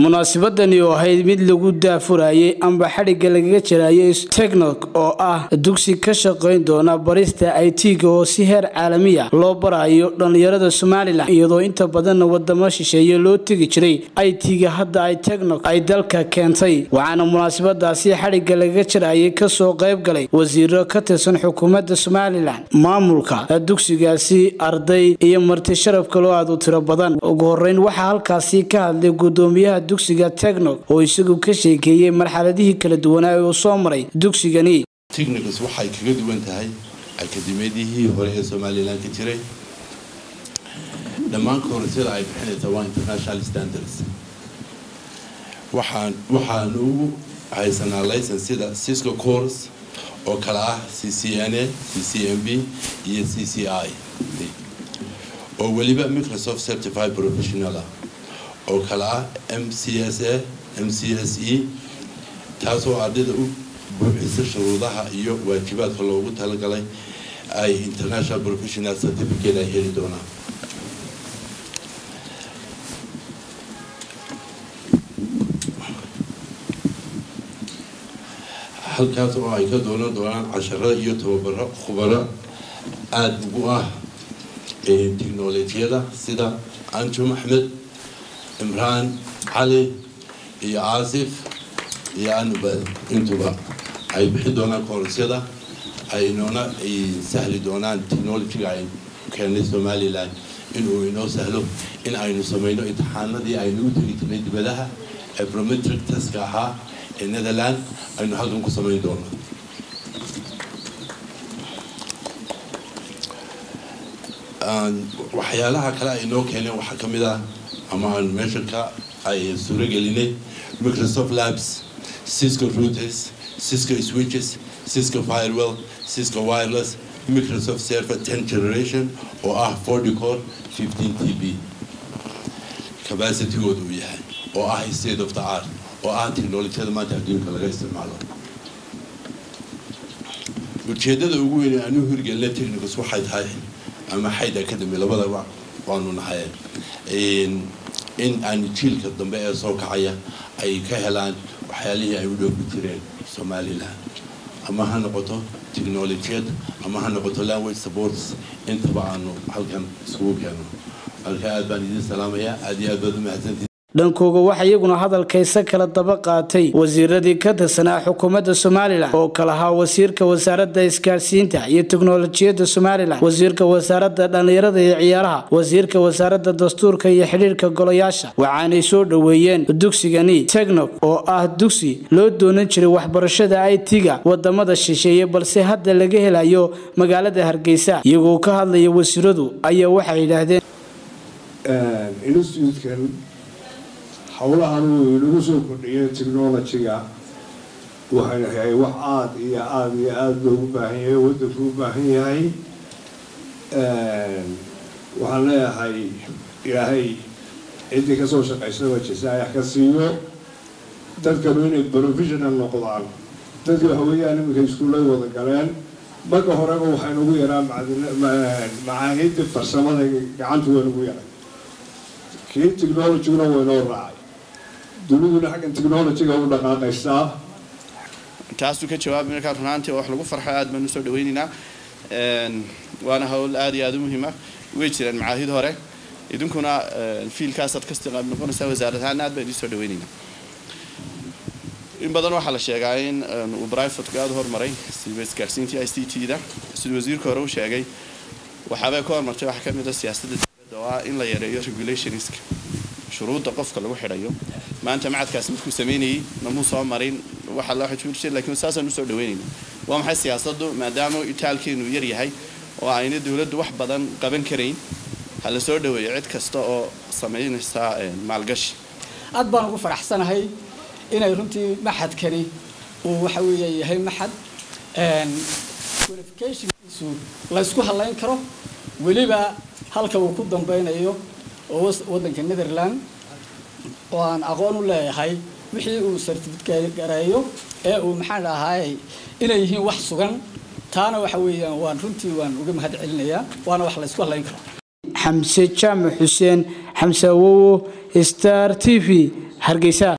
munaasabadani oo ahayd mid lagu daafurayay amba xadhigga lagaga jarayay teknok oo ah dugsi ka shaqayn doona barista it-ga oo si heer caalamiya loo barayo dhallinyarada somalilan iyadoo inta badanna wadamo shisheeye loo tegi jiray it-ga hadda ay teknok ay dalka keentay waxaana munaasabadaasi xadhigga lagaga jarayay kasoo qayb galay wasiiro ka tirsan xukuumadda somalilan maamulka dugsigaasi arday iyo marti sharaf kaloo aad u tiro badan ugu horeyn waxaa halkaasi ka hadlay gudoomiyaha dugsiga teknok oo isagu ka sheekeeyey marxaladihii kala duwanaa ee uu soo maray dugsigani technicals waxay kaga duwan tahay akadeemiyadihii hore ee somalilan ka jiray dhammaan koorasyada ay bixinaysa waa international standards waxaan waxaan ugu haysanaa license sida cisco course oo kale ah c c n a c c m b iyo c c i oo weliba microsoft certified professional ah oo kale ah m c s a m c s e taasoo ardayda u buuxisa shuruudaha iyo waajibaadka loogu talagalay ay international professional certificate ay heli doonaan halkaas oo ay ka doonan doonaan casharada iyo tababaro khubaro aada ugu ah technolojiyada sida anjum axmed imraan cali iyo caasif iyo anubal intuba ay bixi doonaan koorasyada aynoona ay sahli doonaan technolojiga ay keenay somalilan inuu inoo sahlo in aynu samayno imtixaanadii aynu u tegi jirnay dibadaha ee prometric taska ahaa ee netherland aynu halkan ku samayn doono waxyaalaha kale ay noo keeneen waxaa ka mid ah ama aanu meesha ka ay suuro gelinay microsoft labs cisco routers cisco switches cisco firewell cisco wireless microsoft server ten generation oo ah forty core fifteen t b capacitygooda uu yahay oo ah state of the art oo ah technolojiyada maanta adduunka laga isticmaalo ujeedada ugu weyn ee aanu hirgelina technicals waxay tahay ama xayd academy labadaba waanu nahay in aan jiilka dambe ee soo kacaya ay ka helaan waxyaalihii ay u dhoofi jireen somalilan ama ha noqoto technolojiyad ama ha noqoto language supports intaba aanu halkan isugu keeno halka aad baan idiin salaamayaa aad iyo aad baad u mahadsantii dhankooga waxaa iyaguna hadalkaysa kala daba qaatay wasiiradii ka tirsanaa xukuumadda somalilan oo kala ahaa wasiirka wasaaradda isgaadhsiinta iyo teknolojiyadda somalilan wasiirka wasaaradda dhallinyarada iyo ciyaaraha wasiirka wasaaradda dastuurka iyo xidhiirka golayaasha waxaanay soo dhoweeyeen dugsigani teknok oo ah dugsi loo doonan jiray waxbarashada it-ga wadamada shisheeye balse hadda laga helayo magaalada hargeysa iyagoo ka hadlaya wasiiradu ayaa waxay yidhaahdeen howlahan uu inagu soo kordhiyay technolojiga waxayna yahay wax aada iyo aada iyo aada loogu baahan yahay waddanku u baahan yahay waxaan leeyahay ilaahay ciddii kasoo shaqaysaba jasaayax ka siiyo dadkanu inay professional noqdaan dadki waxa weeyaan iminka iskuullay wada galeen marka horeba waxaynugu yaraa macaahidda farsamada gacantu waynugu yaray kii technologiguna waynoo raacay duniduna xaggan technologiga u dhaqaaqaysaa taasuu ka jawaabay markaa runaantii oo wax lagu farxo aad baan usoo dhaweynaynaa waana hawl aad iyo aada u muhiima way jireen macaahid hore idinkuna fiilkaasaad ka istiqaab noqonaysaa wasaarad ahaan aad baan idiin soo dhaweynaynaa in badan waxaa la sheegaa in uu brivatku aada horumaray siba isgaarsiintii i c t da siduu wasiirka hore u sheegay waxaabay ka hormartay waxaa kamid a siyaasadda dowladda oo ah in la yareeyo regulationska shuruudda qofka lagu xidhayo maanta macadkaas markuu sameynayay namuu soo marin waxa loo xijir lakiin saasaan usoo dhaweynayna waa maxay siyaasaddu maadaama itaalkeenu yar yahay oo ayna dowladdu wax badan qaban karayn ha la soo dhaweeyo cid kasta oo samaynaysa maalgashi aad baan ugu faraxsanahay inay runtii maxadkani uu waxa weeye yahay maxad qualificationkiisu laysku halayn karo weliba halka uu ku dambeynayo oo waddanka netherland oo aan aqoon u leeyahay wixii uu certificate gareeyo ee uu maxaan dhahay inay yihiin wax sugan taana waxa weeyaan waan runtii waan uga mahad celinayaa waana wax laysku halayn karo xamse jaamac xuseen xamse awowo star t v hargeysa